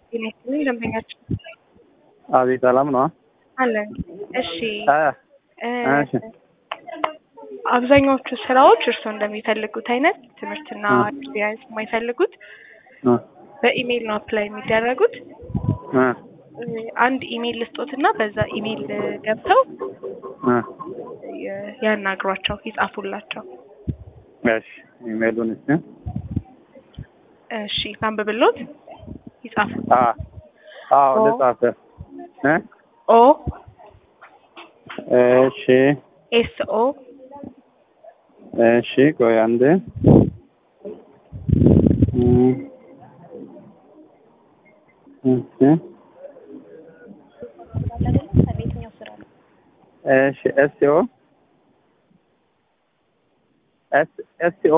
ጤና ይስጥልኝ ደንበኛችን አቤት ሰላም ነው። አለን። እሺ አ እ እሺ አብዛኛዎቹ ስራዎች እርስዎ እንደሚፈልጉት አይነት ትምህርትና እ ኤክስፒሪየንስ የማይፈልጉት እ በኢሜይል ነው አፕላይ የሚደረጉት። እ እ አንድ ኢሜይል ልስጦትና በዛ ኢሜይል ገብተው እ የ- ያናግሯቸው፣ ይጻፉላቸው። እሺ ኢሜሉን እስኪ እሺ ላንብብሎት፣ ይጻፉ። አ አዎ ኦ ልጻፍ እ ኦ እሺ ኤስ ኦ እሺ ቆይ አንድ እ እሺ እሺ ኤስኦ ኤስ ኤስኦ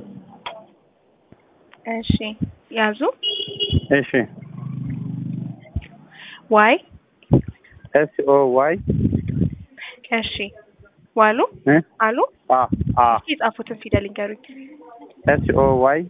እሺ ያዙ። እሺ ዋይ ኤስኦ ዋይ እሺ ዋሉ እ አሉ አ አ እስኪ የጻፉትን ፊደል ይንገሩኝ። ኤስኦ ዋይ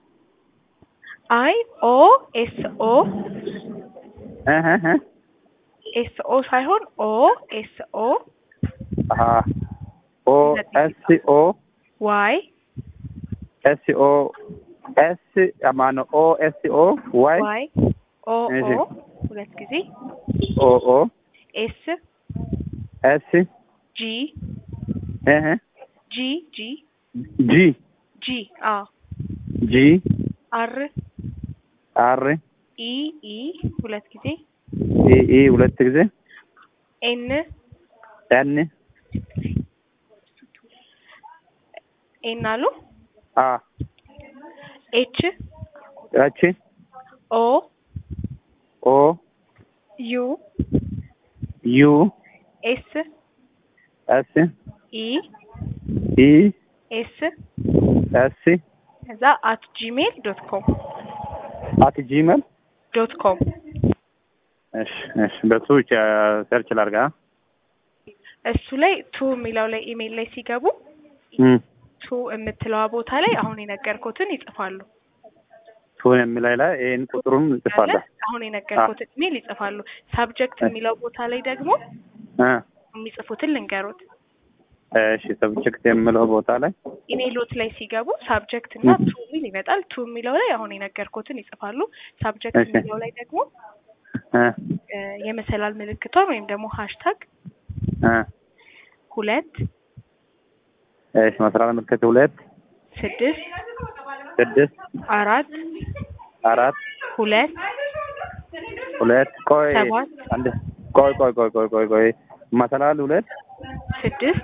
አይ ኦ ኤስ ኦ እ እ እ ኤስ ኦ ሳይሆን ኦ ኤስ ኦ አ ኦ ኤስኦ ዋይ ኤስኦ ኤስ ማነው ኦ ኤስኦ ዋይ ዋይ ኦ እሺ ኦ ሁለት ጊዜ ኦ ኦ ኤስ ኤስ ጂ እ እ ጂ ጂ ጂ ጂ አ ጂ አር አር ኢ ኢ ሁለት ጊዜ ኢ ኢ ሁለት ጊዜ ኤን ኤን ኤን አሉ አ ኤች ኤች ኦ ኦ ዩ ዩ ኤስ ኤስ ኢ ኢ ኤስ ኤስ ከዛ አት ጂሜል ዶት ኮም አት ጂሜል ዶት ኮም እሺ እሺ በሱ ሰርች ላድርጋ እሱ ላይ ቱ የሚለው ላይ ኢሜይል ላይ ሲገቡ እም ቱ የምትለዋ ቦታ ላይ አሁን የነገርኩትን ይጽፋሉ። ቱን የሚላይ ላይ ይሄን ቁጥሩን ጽፋለሁ አሁን የነገርኩትን ኢሜይል ይጽፋሉ። ሳብጀክት የሚለው ቦታ ላይ ደግሞ እ የሚጽፉትን ልንገሩት። እሺ ሰብጀክት የሚለው ቦታ ላይ ኢሜይሎት ላይ ሲገቡ ሳብጀክት እና ቱ የሚል ይመጣል። ቱ የሚለው ላይ አሁን የነገርኩትን ይጽፋሉ። ሳብጀክት እሺ የሚለው ላይ ደግሞ እ እ የመሰላል ምልክቷን ወይም ደግሞ ሃሽታግ እ ሁለት እሺ መስራት ምልክት ሁለት ስድስት ስድስት አራት አራት ሁለት ሁለት ቆይ ሰባት አንድ ቆይ ቆይ ቆይ ቆይ ቆይ ቆይ መሰላል ሁለት ስድስት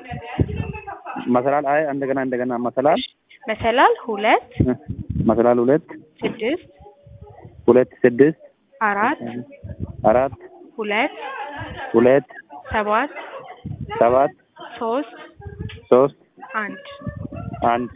መሰላል አይ እንደገና እንደገና መሰላል መሰላል ሁለት እ መሰላል ሁለት ስድስት ሁለት ስድስት አራት አራት ሁለት ሁለት ሰባት ሰባት ሶስት ሶስት አንድ አንድ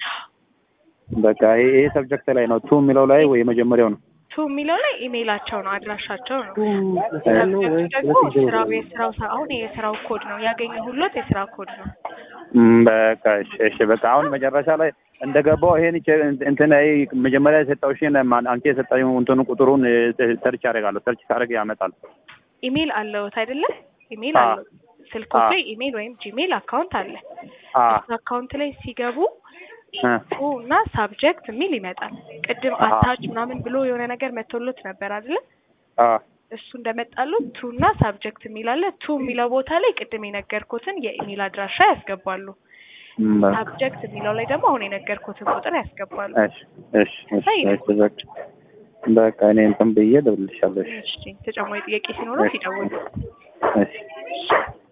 በቃ ይሄ ይሄ ሰብጀክት ላይ ነው። ቱ የሚለው ላይ ወይ የመጀመሪያው ነው? ቱ የሚለው ላይ ኢሜይላቸው ነው አድራሻቸው ነው። እሺ። ደግሞ ስራው የስራው ሰ- አሁን የስራው ኮድ ነው ያገኘ ሁሎት የስራ ኮድ ነው። እም፣ በቃ እሺ፣ እሺ በቃ አሁን መጨረሻ ላይ እንደገባው ይሄን ይቼ- እንትን አይ መጀመሪያ የሰጠውሽን ማን- አንቺ የሰጠሽው እንትኑ ቁጥሩን እ፣ ሰርች ያደርጋለሁ። ሰርች ሳደርግ ያመጣል። ኢሜይል አለዎት አይደለም? ኢሜይል አ አለው ስልኮት አ ላይ ኢሜይል ወይም ጂሜይል አካውንት አለ። አ እሱ አካውንት ላይ ሲገቡ እ፣ ቱ እና ሳብጀክት የሚል ይመጣል። ቅድም አ አታች ምናምን ብሎ የሆነ ነገር መቶሎት ነበር አይደለ? አ እሱ እንደመጣሉት ቱ እና ሳብጀክት የሚል አለ። ቱ የሚለው ቦታ ላይ ቅድም የነገርኩትን የኢሜይል አድራሻ ያስገባሉ። እም፣ በቃ ሳብጀክት የሚለው ላይ ደግሞ አሁን የነገርኩትን ቁጥር ያስገባሉ። እሺ፣ እሺ፣ እሺ፣ እሺ በቃ በቃ እኔ እንትን ብዬ እደውልልሻለሁ። እሺ፣ እሺ፣ ተጨማሪ ጥያቄ ሲኖረው እሺ፣ ይደውሉ። እሺ